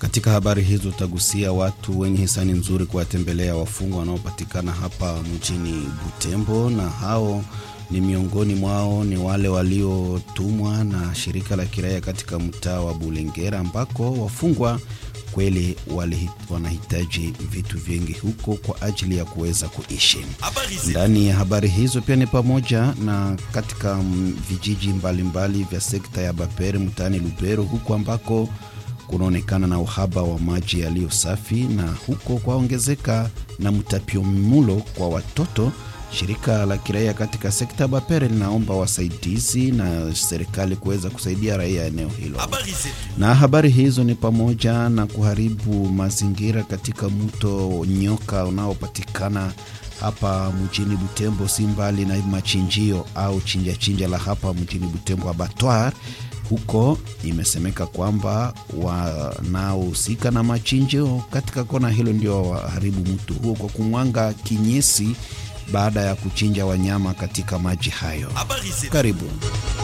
Katika habari hizo utagusia watu wenye hisani nzuri kuwatembelea wafungwa wanaopatikana hapa mjini Butembo, na hao ni miongoni mwao ni wale waliotumwa na shirika la kiraia katika mtaa wa Bulengera ambako wafungwa kweli wali, wanahitaji vitu vingi huko kwa ajili ya kuweza kuishi. Ndani ya habari hizo pia ni pamoja na katika mm, vijiji mbalimbali mbali vya sekta ya Bapere mtaani Lubero huko ambako kunaonekana na uhaba wa maji yaliyo safi na huko kwaongezeka na mtapiamlo kwa watoto. Shirika la kiraia katika sekta ya Bapere linaomba wasaidizi na serikali kuweza kusaidia raia eneo hilo. Na habari hizo ni pamoja na kuharibu mazingira katika mto Nyoka unaopatikana hapa mjini Butembo, si mbali na machinjio au chinja chinja la hapa mjini Butembo, abattoir huko imesemeka kwamba wanaohusika na machinjio katika kona hilo ndio waharibu mto huo kwa kumwanga kinyesi baada ya kuchinja wanyama katika maji hayo. Karibu.